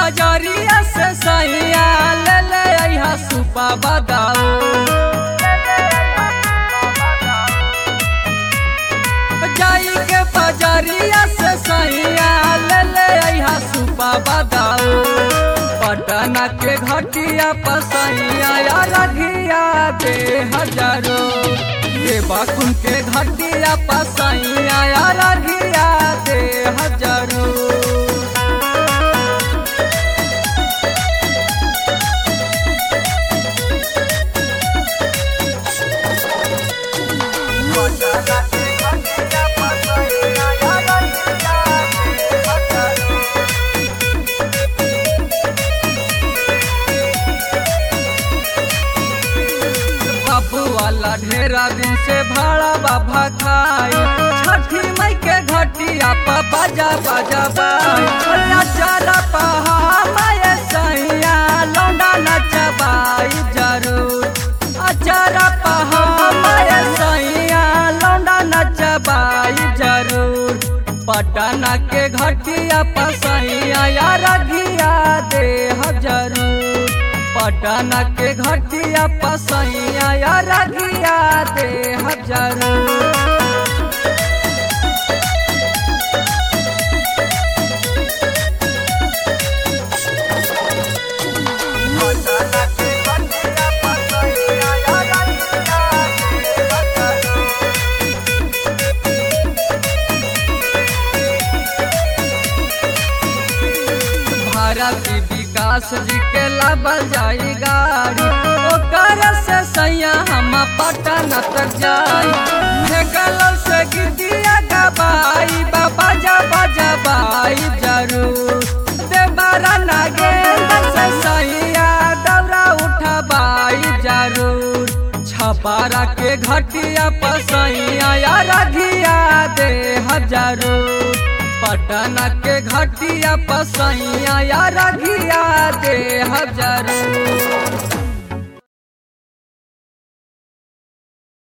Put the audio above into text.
बजरिया से सैया ले ले अइहा सुपा बदाऊ जाई के बजरिया से सैया ले ले अइहा सुपा बदाऊ पटना के घटिया पसैया या रघिया दे हजारो ये बाकुन के घटिया पसैया या रघिया दे हजारो बाबू वाला ढेरा दिन से भाड़ा बाबा खाई छठी मई के घटिया पर बाजा बाजा बाई नचारा पहा माये सैया लौंडा नचबाई जरूर अचारा पहा माये सैया लौंडा नचबाई जरूर पटना के घटिया पसैया या रघिया दे जरूर पटना के घटिया पसैया या रघिया दे जरूर भारती विकास जी के लाबल जाई गाड़ी ओकर से सैया हम पटना तक जाई फेकल से गिदिया गबाई बाबा जा बजा बाई जरूर देवरा नागेंद्र से सैया दौरा उठबाई जरूर छपारा के घटिया पसैया या रघिया दे हजारूर पटना के घटिया पसैया या रघिया दे हजारू